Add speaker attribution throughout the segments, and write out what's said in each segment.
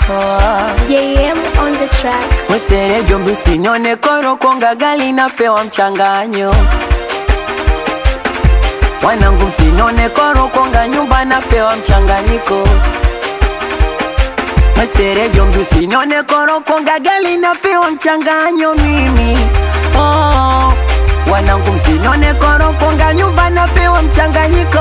Speaker 1: JM on the track.
Speaker 2: Mwesere jombi usinione koro konga gali napewa mchanganyo Wanangu msinone koro konga nyumba napewa mchanganyiko Mwesere jombi usinione koro konga gali napewa mchanganyo mimi oh. Wanangu msinone koro konga nyumba napewa mchanganyiko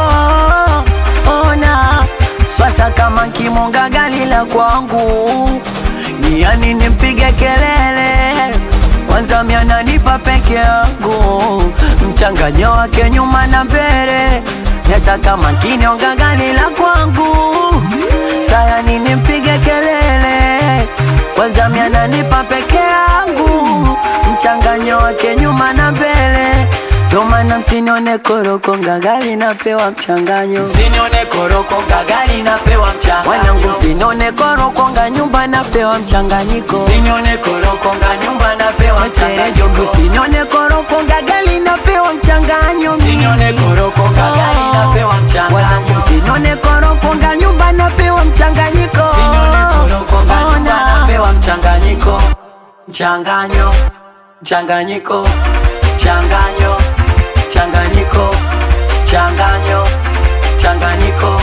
Speaker 2: ona swata kama nkimonga gali la kwangu ni yani nimpige kelele kwanza miananipa peke yangu mchanganyo wake nyuma na mbele nyata kama kinionga gali la kwangu sayani nimpige kelele kwanza miananipa peke yangu mchanganyo wake nyuma na mbele Tomana msinione koroko ngagali napewa mchanganyo
Speaker 3: Msinione koroko gagali napewa mchanga
Speaker 2: Wanangu msinione koroko nga nyumba napewa mchanganyiko
Speaker 3: Msinione koroko nga nyumba napewa
Speaker 2: Serejo
Speaker 3: mchanganyiko
Speaker 2: msinione koroko ngagali napewa mchanganyo
Speaker 3: Msinione koroko gagali napewa
Speaker 2: Wanangu
Speaker 3: mchanganyiko
Speaker 2: msinione koroko nga nyumba napewa mchanganyiko
Speaker 3: Msinione koroko nga nyumba
Speaker 2: Ona.
Speaker 3: napewa mchanganyiko Mchanganyo Mchanganyiko Mchanganyo Mchanganyiko Mchanganyo Mchanganyiko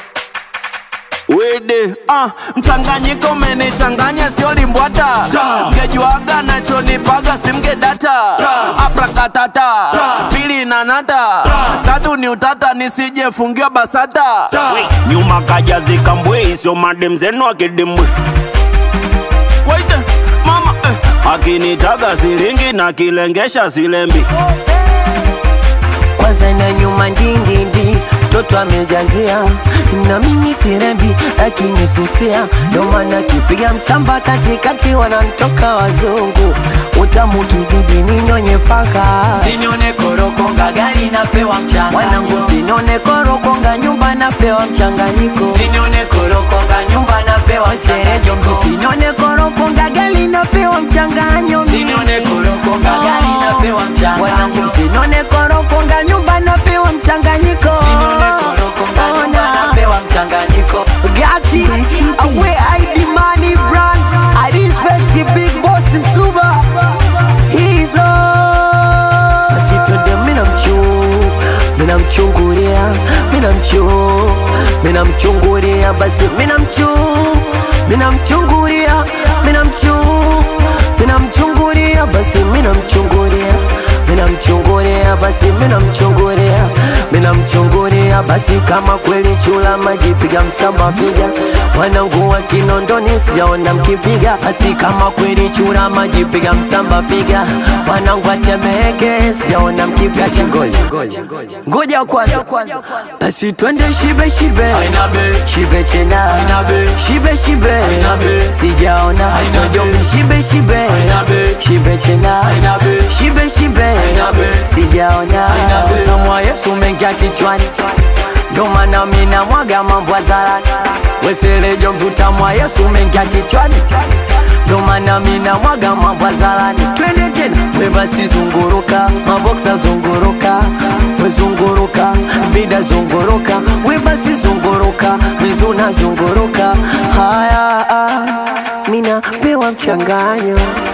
Speaker 4: Wede, ah, mchanganyiko umenichanganya sio limbwata mgejuaga nachonipaga simgedata aprakatata pili nanata tatu ni utata nisijefungiwa basata nyuma kaja zikambwe sio madem zenu akidimbwe Waite, mama eh. akinitaga silingi na kilengesha silembi
Speaker 2: kwanza na nyuma ndingindi mtoto amejazia na mimi sirembi akinisusia ndo maana kipiga msamba katikati wanantoka wazungu utamu kizidi ninyonye paka
Speaker 3: Msinione koroko gagali napewa
Speaker 2: wanangu
Speaker 3: mchanganyiko
Speaker 2: sinone korokonga nyumba napewa mchanganyiko
Speaker 3: Msinione koroko ga nyumba napewa
Speaker 2: serejo
Speaker 3: mchanganyiko
Speaker 2: sinone korokonga gali napewa mchanganyo
Speaker 3: Msinione koroko gagali napewa
Speaker 2: wanangu
Speaker 3: mchanganyiko
Speaker 2: sinone korokonga nyumba napewa mchanganyiko
Speaker 3: Msinione koroko ga nyumba
Speaker 2: Ona.
Speaker 3: napewa mchanganyiko
Speaker 2: Gati,
Speaker 1: Gachi
Speaker 2: away ID money brand. I respect the big boss Msuba. He's on. Basi twende mina mchu, mina mchungulia, mina mchu, mina mchungulia, basi mina mchu, mina mchungulia, mina mchu, mina mchungulia, basi mina mchungulia, mina mchungulia, basi mina mchungulia, mina mchungulia, basi kama kweli chula maji piga msamba piga wanangu wa Kinondoni sijaona mkipiga, basi kama kweli chura maji piga msamba piga wanangu wa Temeke sijaona mkipiga chingoja ngoja kwanza, basi twende shibe shibe
Speaker 3: Aina be
Speaker 2: shibe tena
Speaker 3: Aina be
Speaker 2: shibe shibe
Speaker 3: Aina be
Speaker 2: sijaona
Speaker 3: Aina be
Speaker 2: Ngoja shibe shibe
Speaker 3: Aina be
Speaker 2: shibe tena
Speaker 3: Aina be
Speaker 2: shibe shibe
Speaker 3: Aina be
Speaker 2: sijaona
Speaker 3: Aina be
Speaker 2: utamu wa Yesu mengia kichwani ndo maana mina mwaga mambo hadharani weselejo mvutamu wa Yesu mengia kichwani ndo maana mina mwaga mambo hadharani twende tena we basi zunguruka maboksa zunguruka wezunguruka vida zunguruka we basi zunguruka mizuna zunguruka haya ah, mina pewa mchanganyo